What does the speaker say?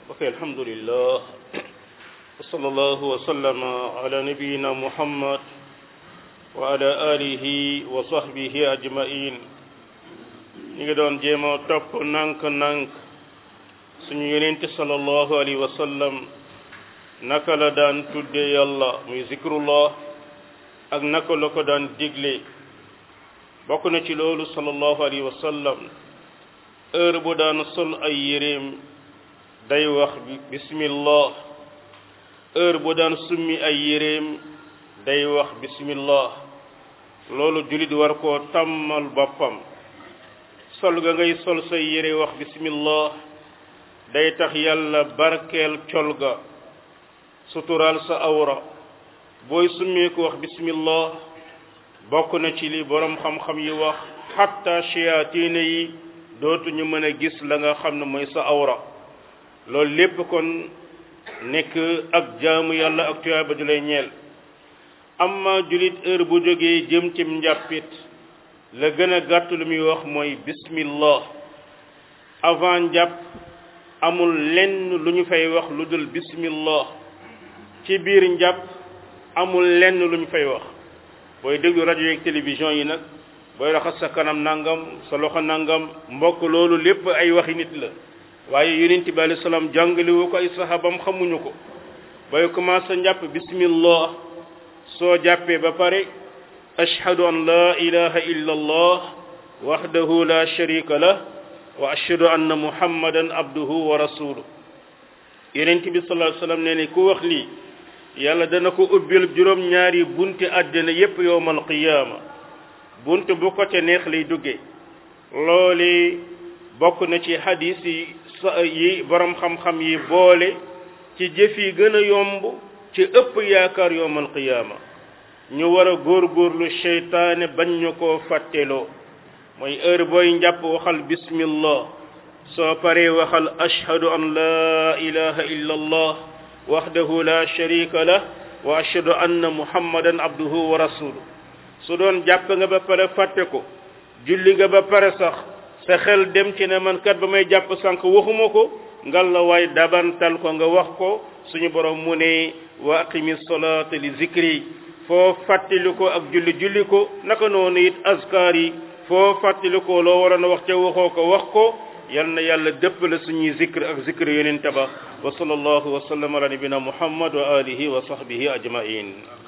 ok alhamdulillah wa sallallahu wa sallama ala nabiyina muhammad wa ala alihi wa sahbihi ajmain ñi ngi doon jéema topp nànk-nànk suñu yonente sallallahu alayhi wa sallam naka la daan tudde yàlla muy zikrullah ak naka la ko daan digle bokk na ci loolu sallallahu alayhi wa sallam heure bu daan sol ay yéreem day wax bismillah heure bu daan summi ay yéreem day wax bismillah loolu julit war koo tàmmal boppam sol ga ngay sol say yére wax bismillah day tax yàlla barkeel col ga suturaal sa awra booy summee ko wax bismillah bokk na ci li borom xam-xam yi wax xatta shayaatiina yi dootuñu mën a gis la nga xam ne mooy sa awra loolu lépp kon nekk ak jaamu yàlla ak tuyaaba ju lay ñeel amma julit heure bu jógee jëm ci njàppit la gën a gàtt lu muy wax mooy bismillah avant njàpp amul lenn lu ñu fay wax lu dul bismillah ci biir njàpp amul lenn lu ñu fay wax booy déglu rajo yeeg télévision yi nag booy raxas sa kanam nangam sa loxo nangam mbokk loolu lépp ay waxi nit la waaye yonent bi alayhi salaam jàngalewu ko ay sahabam xamuñu ko booy commencé njàpp bismillah soo jàppee ba pare ashhadu an la ilaha illa allah wahdahu la sharika lah wa ashhadu anna muhammadan abduhu wa rasuluh yonent bi sallallahu alayhi wasallam nee ne ku wax lii yàlla dana ko ubbil juróom ñaari bunti àddina yépp yowmal qiyaama bunt bu ko te neex lay dugge looli bokk na ci hadis yi yi borom xam-xam yi boole ci jëf yi gën a yomb ci ëpp yaakaar yowmal qiyaama ñu war a góorgóorlu seytaane bañ ñu koo fàtteloo mooy heure booy njàpp waxal bismillah soo paree waxal ashhadu an la ilaha illa allah wahdahu la sharika lah wa ashhadu anna muhammadan abduhu wa rasuluh su doon jàpp nga ba pare fàtte ko julli nga ba pare sax sa xel dem ci ne man kat ba may jàpp sànq waxuma ko ngal la waay dabantal ko nga wax ko suñu borom mu ne wa aqimi salata li zikri foo fàttali ko ak julli julli ko naka noonu it azkar yi foo fàttali ko loo waroon a wax ca waxoo ko wax ko yal na yàlla dëpp la suñuy zikr ak zikr yonent ba wa sallallahu wa sallam ala nabina muhammad wa alihi wa sahbihi ajmain